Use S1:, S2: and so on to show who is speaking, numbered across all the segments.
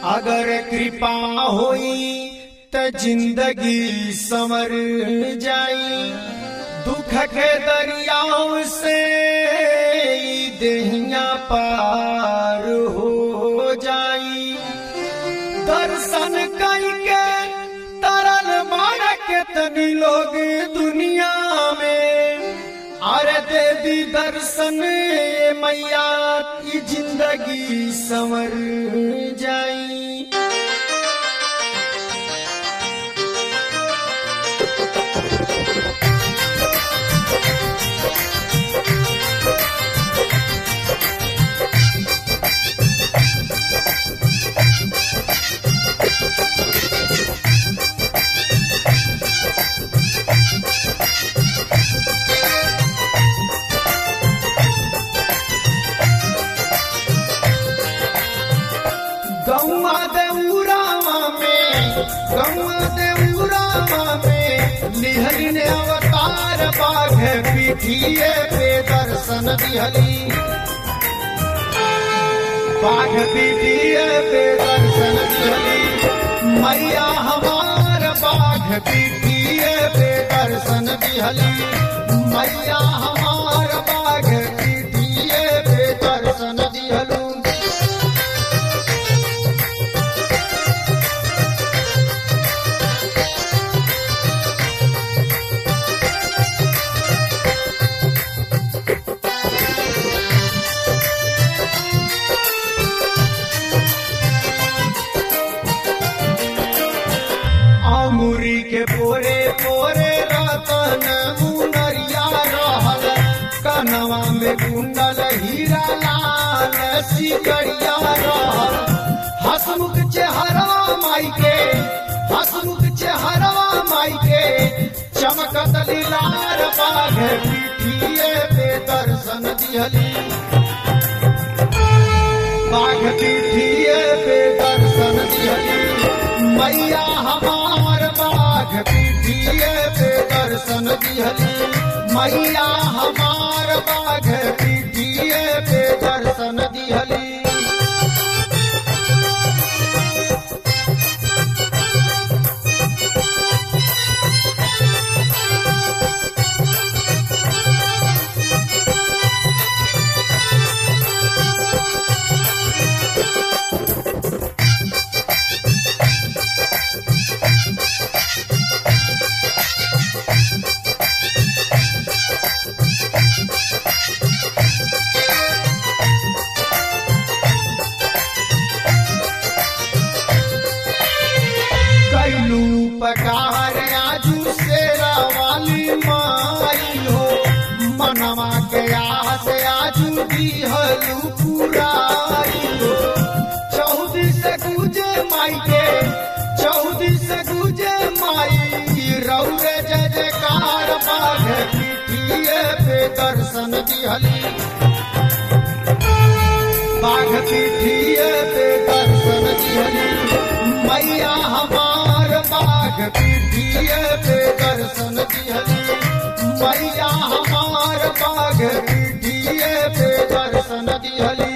S1: अगर कृपा होई त जिंदगी संवर जाई दुख के दरियाओं से ई देहिया पार हो जाई दर्शन करके तरल मार के तनी लोग दुनिया में अरे दे दी दर्शन ये मैया की जिंदगी संवर जाई गौआ देउरामा में गौआ देउरामा में लिहरी ने अवतार बाघ पीठिए पे दर्शन दिहली बाघ पीठिए पे दर्शन दिहली मैया हमार बाघ पीठिए पे दर्शन दिहली मैया हमार बाघ पीठिए पे दर्शन दिहलू अमुरी के पोरे पोरे रतन मुनरिया रहल कनवा में कुंडल हीरा लाल सिकरिया रहल हसमुख चेहरा माई के हसमुख चेहरा माई के चमकत लीलार बाघ पीठिए पे दर्शन दिहली बाघ पीठिए पे दर्शन दिहली मैया हमार बाघ पीठिए पे दर्शन दिहली मैया हमार बाघ पीठिए पे दर्शन दिहली कैलू पकार आजू शेरा वाली माई हो मनवा के आस आजू दिहलू पुराई हो चौदी से गुजे माई के चौदी से गुजे माई रौरे जय जयकार बाघ पीठिए पे दर्शन दिहली बाघ पीठिए पे दर्शन दिहली मैया हमार बाघ पीठिए पे दर्शन दिहली मैया हमार बाघ पीठिए पे दर्शन दिहली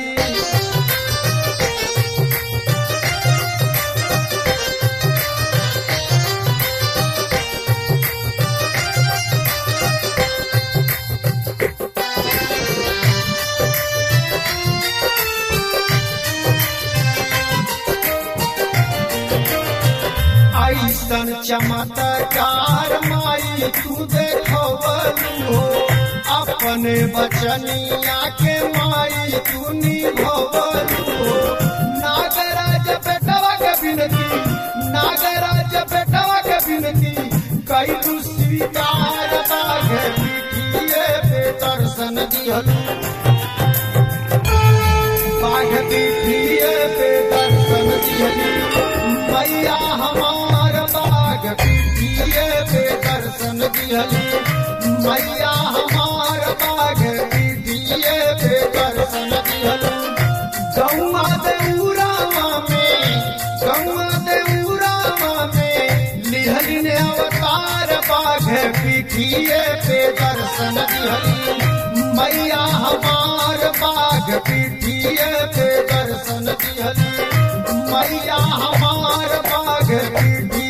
S1: ऐसन चमत्कार माई तू देखवलू हो अपने बचनिया के माई तू निभवलू हो नागराज बेटवा के बिनती नागराज बेटवा के बिनती कई तू स्वीकार बाघ पीठिए पे दर्शन दिहलू बाघ पीठिए पे दर्शन दिहली मैया हमार बाघ पीठिए पे दर्शन दिहली मैया हमार बाघ पीठिए पे दर्शन दिहली गौआ देउरामा में गौआ देउरामा में लिहली ने अवतार बाघ पीठिए पे दर्शन दिहली मैया हमार बाघ पीठिए पे दर्शन दिहली मैया हमार बाघ पीठिए